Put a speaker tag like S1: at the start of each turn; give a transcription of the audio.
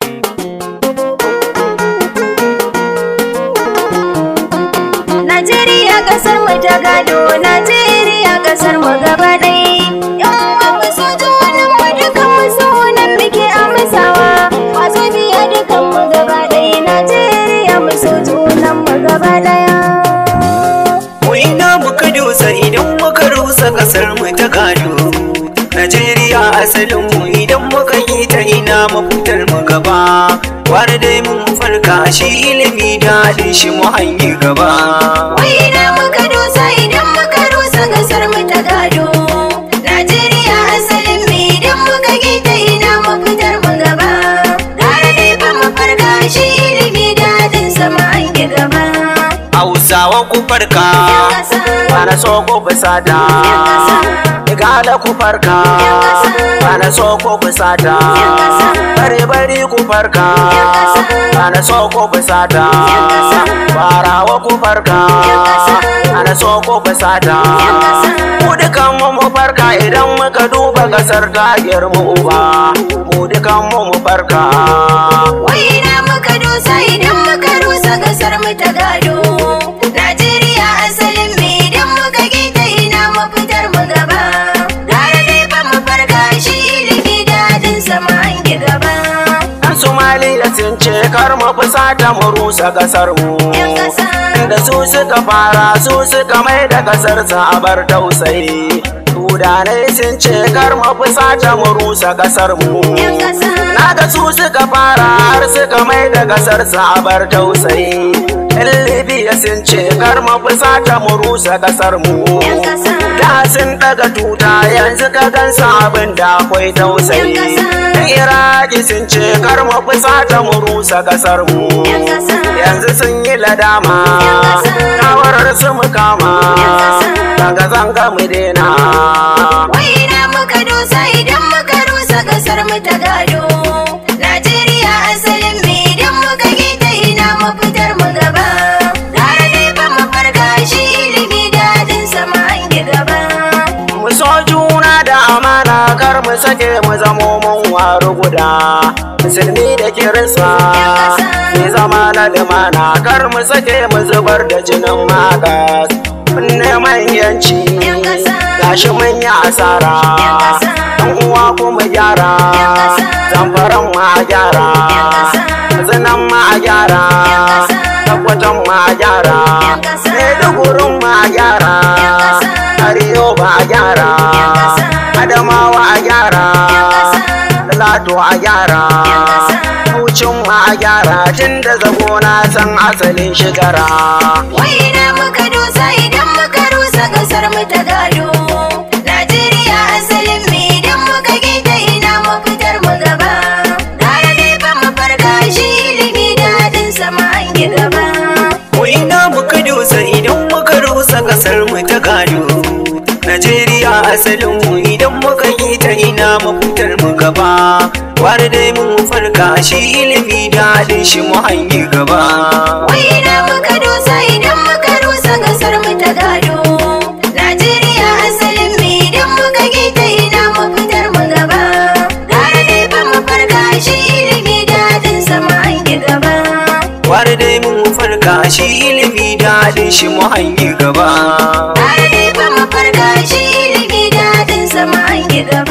S1: Najeriya kasar mu ta gado, Najeriya kasar mu gaba ɗaya. Yan uwa mu so junan mu dukan mu so nan muke amsawa. Masu biya dukan mu gaba ɗaya, Najeriya mu so junan mu gaba ɗaya.
S2: Mu ina muka dosa idan muka rusa kasar mu ta gado. Najeriya asalin mu idan muka yi ta ina mafitar mu gaba. Wani dai mun farka shi ilimi daɗin shi mu hanyi gaba.
S1: Wai na muka dosa idan muka rusa kasar mu ta gado. Najeriya asalin mu idan muka gita ina mafitar mu gaba. Gara dai fa mu farka shi ilimi daɗin sama an yi gaba.
S2: Hausawa ku farka, bana so ku fusata. Igala ku farka, bana so ku fusata. Bari bari ku farka, bana so ku fusata. Farawa ku farka, bana so ku fusata. Mu dukan mu mu farka idan muka duba kasar ta girmu uba. Mu dukan mu mu farka.
S1: Wai na muka dosa idan muka rusa kasar mu ta gado. Najeriya asalin mu idan muka gita ina mafitar mu gaba. Gara dai fa mu farka shi ilimi daɗin sama an yi gaba.
S2: Yan Somaliya sun ce kar mu fusata mu rusa kasar mu.
S1: Yan ƙasa.
S2: Da su suka fara su suka mai da kasar sa a bar tausayi. Sudanai sun ce kar mu fusata mu rusa kasar mu.
S1: Yan ƙasa.
S2: Na ga su suka fara har suka mai da kasar sa a bar tausayi. Yan Libya sun ce kar mu fusata mu rusa kasar mu.
S1: Yan ƙasa.
S2: Da sun daga tuta yanzu ka gansa abin da akwai tausayi.
S1: Yan ƙasa.
S2: Yan Iraki sun ce kar mu fusata mu rusa kasar mu.
S1: Yan ƙasa.
S2: Yanzu sun yi ladama.
S1: Yan ƙasa.
S2: Kawarar su mu kama.
S1: Yan ƙasa.
S2: Zanga zanga mu dena.
S1: Wai na muka dosa idan muka rusa kasar mu ta gado. Najeriya asalin mu idan muka gita ina mafitar mu gaba. Gara dai fa mu farka shi ilimi daɗin sama an yi gaba.
S2: Mu so juna da amana kar mu sake mu zamo mun waru guda. Musulmi da kirista
S1: Yan ƙasa.
S2: mu zama na limana kar mu sake mu zubar da jinin magas. Mun neman yanci
S1: Yan ƙasa.
S2: gashi mun yi asara.
S1: Yan ƙasa.
S2: Yan uwa kuma gyara.
S1: Yan ƙasa.
S2: Zamfaran ma a gyara.
S1: Yan ƙasa.
S2: Zinan ma a gyara.
S1: Yan ƙasa.
S2: Tabbatan ma a gyara.
S1: Yan ƙasa.
S2: Maidugurin ma a gyara.
S1: Yan ƙasa.
S2: Arewa ba a gyara.
S1: Yan ƙasa.
S2: Adamawa a gyara.
S1: Yan ƙasa.
S2: Talato a gyara.
S1: Yan ƙasa.
S2: Kucin ma a gyara tun da zago na san asalin shigara.
S1: Wai na muka dosa idan muka rusa kasar mu ta gado. Najeriya asalin mu idan muka gita ina mafitar mu gaba. Gara dai fa mu farka shi ilimi daɗin sama an yi gaba.
S2: Ina muka dosa idan muka rusa kasar mu ta gado. Najeriya asalin mu idan muka yi ta ina mafitar mu gaba. Wani dai mun farka shi ilimi daɗin shi mu hanyi gaba.
S1: Wai na muka dosa idan muka rusa kasar mu ta gado. Najeriya asalin mu idan muka gita ina mafitar mu gaba. Gara dai fa mu farka shi ilimi daɗin sama an yi gaba.
S2: Wani dai mun farka shi ilimi daɗin shi mu hanyi gaba.
S1: Tare dai fa mu farka shi ilimi daɗin sama an yi gaba.